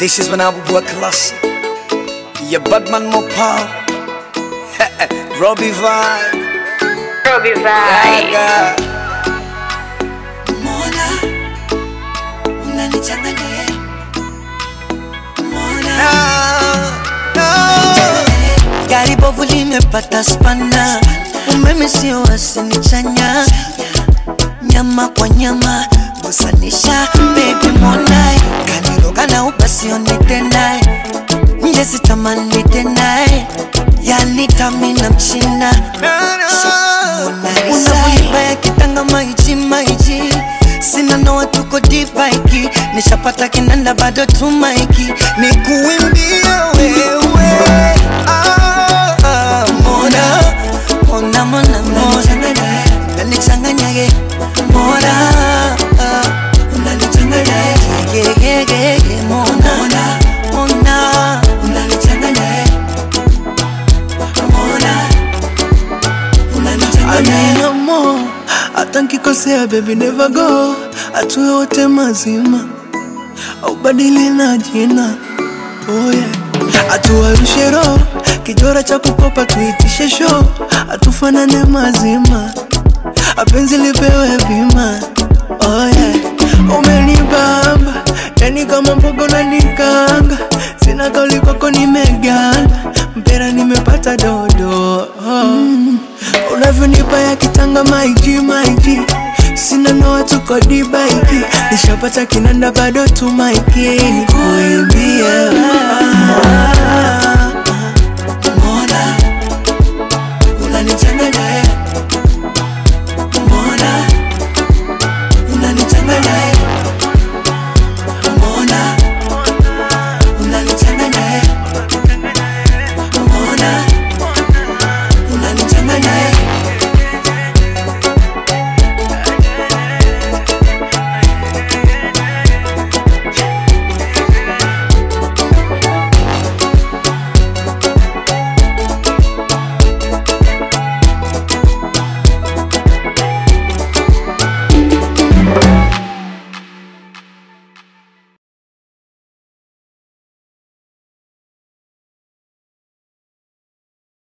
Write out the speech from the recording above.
This is when I will work classic. Yeah, Batman Mopal. Robbie Vibe. Robbie Vibe. Yaga. Mona, unanichanganya ye. Mona, No, gari bovu limepata spana, umeme sio wasinichanya, nyama kwa nyama gusanisha, baby Mona, kaniroga na upasione tena, nje sitamani tena, yani tamina mchina unavyoiba ya kitanga maiji maiji sina noa tuko dipaiki nishapata kinanda bado tumaiki ni kuimbia wewe ah, ah, mona mona mona mona unanichanganya ye mona ah, unanichanganya ye ye ye ye ye mona mona unanichanganya ye mona unanichanganya ye Anyamo, hata nkikosea baby never go, atuwe wote mazima, au badili na jina oh yeah. Atuwarushe roho, kijora cha kukopa tuitishe show, atufanane mazima, apenzi lipewe bima oh yeah. Umenibamba, yani kama mbogo na nikanga, sina kauli kwako nimeganda, mpera nimepata dodo oh. mm. Unavyonipa ya kitanga maiji maiji Sina noa tuko dibaiki Nishapata kinanda bado tumaiki Kuimbia